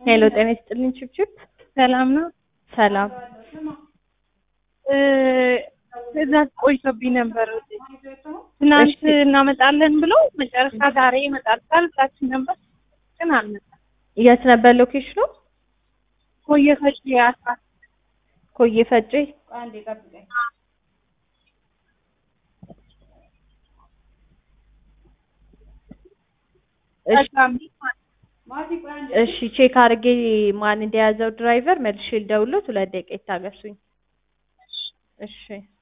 ሄሎ ጤና ይስጥልኝ ችብችብ ሰላም ነው። ሰላም እ ትእዛዝ ቆይቶብኝ ነበር። ትናንት እናመጣለን ብለው መጨረሻ ዛሬ ይመጣል ብላችሁ ነበር፣ ግን አልመጣም። የት ነበር ሎኬሽኑ? ኮየ ፈጭ አስራ ኮዬ ፈጬ። እሺ እሺ ቼክ አድርጌ ማን እንደያዘው ድራይቨር መልሼ ልደውልዎት፣ ሁለት ደቂቃ ይታገሱኝ። እሺ